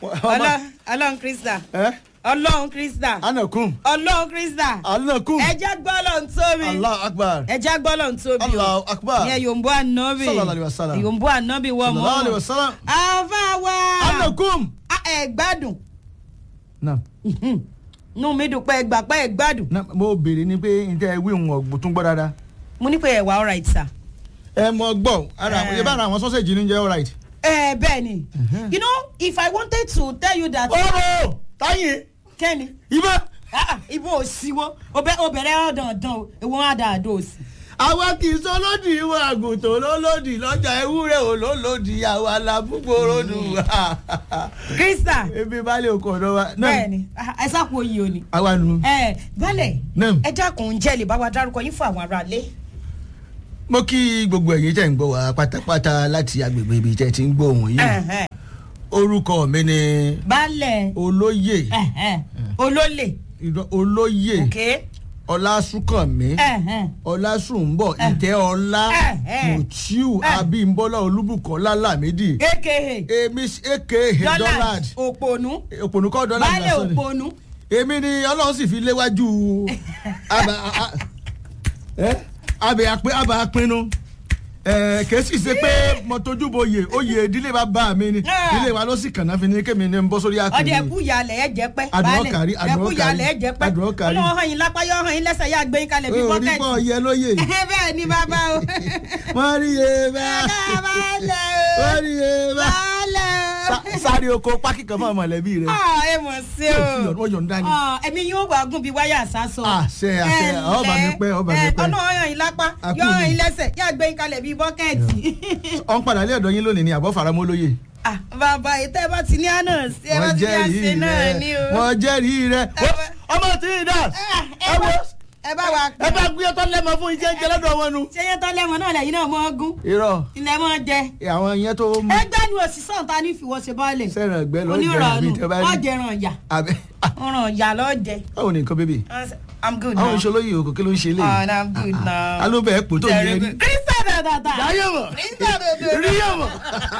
ọlọ́run krista ẹ ọlọ́run krista anakum ọlọ́run krista anakum ẹjẹ́ gbọ́lọ̀ ń tóbi allah akbar ẹjẹ́ gbọ́lọ̀ ń tóbi o allah akbar ìyẹn yòǹbó ànábì Sallallahu alaihi wasallam. yòǹbó ànábì wọ mọ́ sallallahu alaihi wasallam àfa wa anakum. Ah, ẹ gbádùn na nù mí dùn pé ẹ gbà pé ẹ gbádùn na mo béèrè ni pé n tẹ wí ń ọgbọ tún gbọ́ dáadáa. mo ní pé ẹ wà alright sir. ẹ mọ gbọ́ ara Eh. ẹ bá ara àwọn sọ́sẹ̀jì ní jẹ́ alright. ẹ bẹ́ẹ̀ ni you know if i wanted to tell you that. ọ̀rọ̀ táyé kẹ́ni ibà ah, ah, ibo ò sí wọn obìnrin ọ̀dàndàn o èwo wọn á dáa dó o sí. àwa kì í sọ lódì ìwọ àgùntàn lólódì lọ́jà ewúrẹ́ ò lólódì àwa la búgbòrò dùn. krista ebi balẹ̀ oko ọ̀dọ́ wa. bẹ́ẹ̀ ni ah, ẹ sáko oyè o ni. àwa nù. ẹ balẹ̀ Naam. ẹ dákun jẹ́ lè bá wa dárúkọ yín fún àwọn aráalé. mo kí gbogbo ẹ̀yin tẹ̀ ń gbọ́ wa pátápátá láti agbègbè ibi tẹ̀ ti ń gbọ́ òun yìí. Ẹ̀hẹ́n. orúkọ mi ni balẹ̀ olóyè ẹ̀hẹ́n. olólè ìdọ- olóyè òkè ọlásùnkànmí ẹ̀hẹ́n. ọlásùnbọ̀ ìtẹ́ ọlá Eh, eh. mutiu Eh. abímbọ́lá olúbùkọ́lá lámìdí aka èmi aka dollars dollard òpònú òpònúkọ́ dollard balẹ̀ lásán ni òpònú èmi ni ọlọ́run sì fi léwájú àbà a- ẹ àbẹ̀ àpé- àbà apinnu ẹ kèésì ṣe pé mo tójú bo oyè oyè ìdílé bàbá mi ni Ah. ilé wa ló sì kànáà fi ni kémi ni n bọ́ sórí ọdẹ àkìrì ẹkú yalẹ ẹ jẹ pẹ Adùn ọkàrí, adùn ẹkú ọkàrí, yalẹ ẹ jẹ pẹ adùn ọkàrí. ọlọ́wọ́ hàn yín lápá yọ hàn yín lẹ́sẹ̀ yá gbé yín kalẹ̀ bí orí bọ́kẹ́tì pọ̀ yẹ lóye bẹ́ẹ̀ ni bàbá o wọ́n rí e bá balẹ̀ wọ́n o rí e bá balẹ̀ Sa- sáré oko pákí kan fún ọmọlẹ́bí rẹ o ẹ mọ̀ sí o wọ́n yọ̀ ń dání. Ah, ẹ̀mí yóò wá gùn bí wáyà sásọ. Àṣẹ, àṣẹ. Ọba mi pẹ́, ọba mi pẹ́. ọ̀nà ọ̀yàn yín lápá Àkú yọ mi. hàn yín lẹ́sẹ̀ yá gbé yín kalẹ̀ bí bọ́kẹ́tì. ọ̀ ń padà lé ọ̀dọ̀ yín lónìí ni àbọ̀ faramọ́ lóye. Ah, bàbá ètò ẹ bá ti ní àná sí ẹ bá ti ní àṣẹ náà ni o. wọ́n jẹ́rìí rẹ. Ẹ- ọmọ tí ì dà Ah, ẹ ẹ wo bá- ẹ bá wa ẹ bá gbé ọtọ lẹ́mọ fún iṣẹ́ jẹ lọ́dọ̀ wọn nu. ṣé yẹn tán lẹ́wọ̀n náà lẹ́yìn náà mọ́ gún irọ́ ilẹ̀ mọ́ jẹ. àwọn yẹn tó mú ẹgbẹ́ ni òṣìṣẹ́ ta ní ìfìwọ́sẹ̀ bọ́ọ̀lẹ̀. sẹ́ràn ẹgbẹ́ lọ́ọ́ jẹ́ onírànù àbí tẹ́ bá rí. ọ̀jẹ̀ràn ọ̀yà àbẹ ọ̀ràn ọ̀yà lọ́jẹ̀. báwo ni nǹkan bébì. I'm good àwọn now. ìṣolóyè òkò kí ló ń ṣe lé. Ah, I'm good now. alóbẹ̀ ẹ̀ pò tó yẹ rí. Krista dàdàdà. yáyé mọ̀ Krista dàdàdà. rí yẹ̀ mọ̀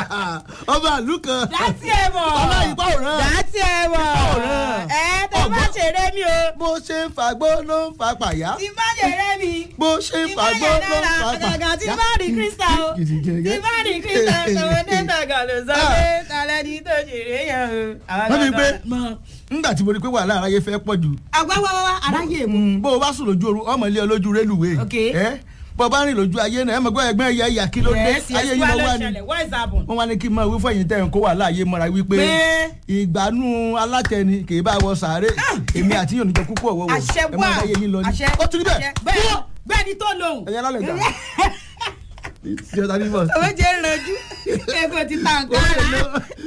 ọba àlù kan. Dàtí ẹ mọ̀. Ọlá ìpá òràn. Dàtí ẹ mọ̀. òràn. Ẹ tẹ bá Ọgbọ́n. ṣeré mi o. bó ṣe ń fagbó ló ń fa pàyà. Tí bá ṣeré mi. bó ṣe ń Tí bá fagbó yẹ ló ń náírà fa pàyà. àtàgà tí bá rí Krista o. Gidigidi. Tí bá rí Krista tòun dé tàgà ló sọ pé talẹ́ ní tó ṣeré yẹn o. Àwọn Wọ́n fi gangan pé- mọ̀. nígbà tí mo rí pé wàhálà aráyé fẹ́ pọ̀ jù Àgbáwáwá aráyè mu. Mm, bó o bá sùn lójú oru ọmọ ilé olójú rélùwé Ok. ẹ bó o bá rìn lójú ayé náà ẹ mọ̀ pé ẹgbẹ́ ẹ̀yà ẹ̀yà kí ló dé Yes, yes, ayé yìí wá ló ló wà ní. ṣẹlẹ̀. What is happen? wọ́n wá ní kí n máa wí fún ẹ̀yìn tẹ̀ ń kó wàhálà ayé mọ́ra wípé Pé- ìgbàanú alátẹni kì í bá wọ sàárè èmi àti yóò níjọ púpọ̀ wọ̀wọ̀ àṣẹ ẹ wà máa láyé yín lọ ní. àṣẹ ó tún níbẹ̀ àṣẹ. bẹ́ẹ̀ bẹ́ẹ̀ ni tó lòun. ẹ̀yà lálẹ́ gbà ṣé o ta ní bọ̀. owó jẹ́ ìrànjú ẹ̀kọ́ ti ta nǹkan rà.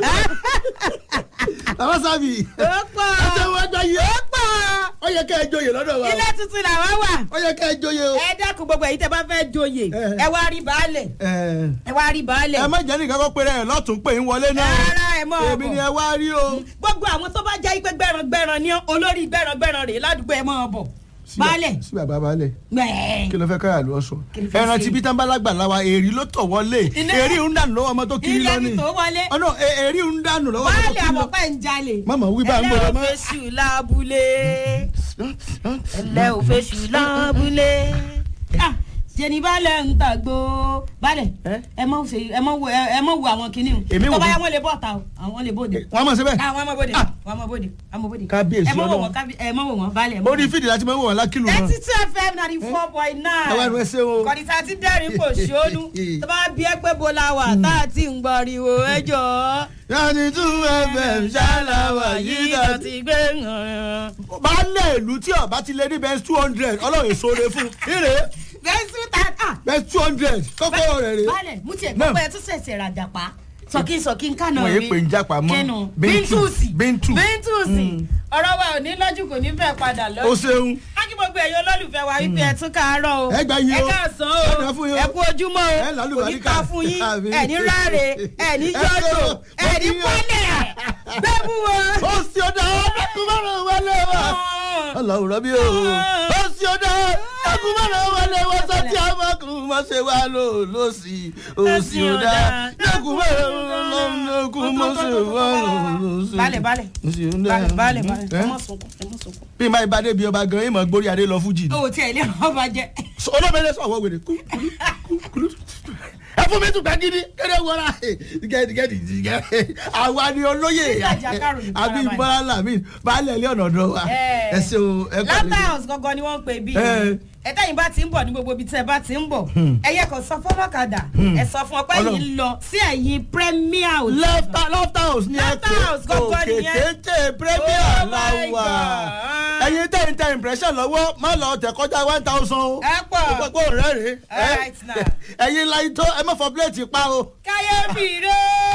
bàbá sábì ó pọ̀ ẹsẹ̀ wọn gbà yìí ó pọ̀ ó yẹ ká ẹ joyè lọ́dọ̀ wa ilé tuntun làwọn wà. ó yẹ ká ẹ joyè o. ẹ dákun gbogbo èyí tẹ bá fẹ́ joyè Eh. ẹ wá rí baálẹ̀ ẹ ẹ wá rí baálẹ̀. ẹ má jẹ́ nìkan kó péré ẹ̀ lọ́tún pé ń wọlé náà rárá ẹ mọ̀ èmi ni ọ̀bọ̀ ẹ wá rí o. gbogbo àwọn tó bá jẹ́ pé gbẹ̀ràngbẹ̀ràn ni olórí gbẹ̀ràngbẹ̀ràn rèé ládùúgbò ẹ mọ̀ ọ̀bọ̀ baálẹ̀ sí bàbá baálẹ̀ gbẹ̀ẹ́. kí ló fẹ́ káyà lọ sọ Kí ló fẹ́ ẹran ṣe? tí bí tán bá lágbàlá wa èrí ló tọ̀ wọlé Iná- èrí ń dànù lọ́wọ́ ọmọ tó kiri ilé lọ mi ni tó wọlé ọ̀nà èrí ń dànù lọ́wọ́ ọmọ tó baálẹ̀ kiri lọ. àmọ̀pẹ́ ń jalè. mọ̀mọ́ wí bá ń gbọ́dọ̀ mọ́. ẹlẹ́ òfeṣù lábúlé ẹlẹ́ òfeṣù lábúlé. Ah, jẹni balẹ̀ ń tàgbó balẹ̀ Eh? ẹ mọ̀ ṣe ẹ mọ̀ wo ẹ mọ̀ wo àwọn kinní o Èmi wò tó bá bí- yá wọn lè bọ̀ ta o àwọn lè bòde. wọ́n mọ̀ síbẹ̀ àwọn ọmọ bòde Ah. àwọn ọmọ bòde àwọn bòde. Kábíyèsí ẹ mọ̀ wò Ọlọ́run. wọ́n kábí- ẹ mọ̀ wò wọ́n balẹ̀. ẹ mọ̀ wò orí wọ́n. fídì láti máa ń wọ̀ wọn lákìlù náà thirty two fm ninety four point nine. Àwa ẹnu ẹ ṣé o. kọ̀dísà ti dẹ́rìn kò ṣónú tó bá bí ẹ pé bo la wà tá a ti ń gbọ́riwo ẹ jọ. yanni tún fm ṣáláwà yìí tó dàtí. ti gbé hàn. baálé ìlú tí ọba ti lé ní bẹ́ẹ̀ two hundred ọlọ́run èso re fún ire bẹ́sù ta ah bẹ́ẹ̀ two hundred kọ́kọ́ rẹ̀ rè. balẹ̀ mú tiẹ̀ Náà. gbọ́ pé ẹ tún ṣẹ̀ṣẹ̀ rajà pa sọ̀kí sọ̀kí ń kànáà Wọ́n yé pé ń jápa mọ́. kínú Bíntù. bíntùsì Bíntù. bíntùsì Mm. ọ̀rọ̀ wa ò ní lọ́jú kò ní fẹ́ padà o lọ́jọ́ ṣeun ákí gbogbo ẹ̀yọ́ olólùfẹ́ wa wípé ẹ tún káàárọ̀ o Ẹ gbà yín o. ẹ káàsán Ẹ dà o fún yín o. ẹ kú ojúmọ́ Ẹ o lálù kò ní bàríkà. ká fún yín Àmín. ẹ ní ráre ẹ ní Ẹ jọ́jọ́ ṣeun. ẹ ní Mo kí yín o. pọ́lẹ̀ bẹ́ẹ̀ mú o. ó sì ọ̀dà ọ̀dọ́kùn márùn-ún wọlé wa ọlọ́run rọ́bí o ó sì ọ̀dà ẹkùn mọ́nà wọlé wọ́n sọ tí a máa kún mọ́ ṣe wá lò lọ́sì òsì ọ̀dà ẹkùn mọ́nà ẹkùn mọ́ ṣe wá lò lọ́sì balẹ̀ balẹ̀ òsì ọ̀dà balẹ̀ balẹ̀ balẹ̀ ẹ mọ̀ sunkún ẹ mọ̀ sunkún. bí máa bá débi ọba gan ìmọ̀ gbórí adé lọ fújì ni o tí ẹ lé ọba jẹ. olómìnira sọ̀wọ́ wèrè kú kú kú kú ẹ fún mi tún gbà gidi kéde wọra gẹ́gẹ́dì gẹ́gẹ́ àwa ni olóyè Sísàjà Kárò ní àbí Farabalẹ̀. bọ́lá mi baálẹ̀ ilé ọ̀nà ọ̀dọ́ wa ẹ ṣe o ẹ kọ́ lábà house gangan ni wọ́n ń pè bí Eh. ẹtẹ́yìn bá ti ń bọ̀ ní gbogbo ibi tí ẹ bá ti ń bọ̀ ẹ̀yẹ kan sọ fọlọ́kadà ẹ sọ fún ọ pé Ọlọ́run. yìí ń lọ sí ẹ̀yìn premier hotel. left left house ni ẹ Left pé house gangan òkè nìyẹn. kéńté premier Oh la my wà God. ẹyin tẹ̀ ń tẹ impression lọ́wọ́ má lọ tẹ̀ kọjá one thousand o Ẹ pọ̀. ó pẹ́ pé òun rẹ̀ rè All right now. ẹyin láyé tó ẹ má fọ plẹ̀tì pa o. káyọ̀ bìrẹ́.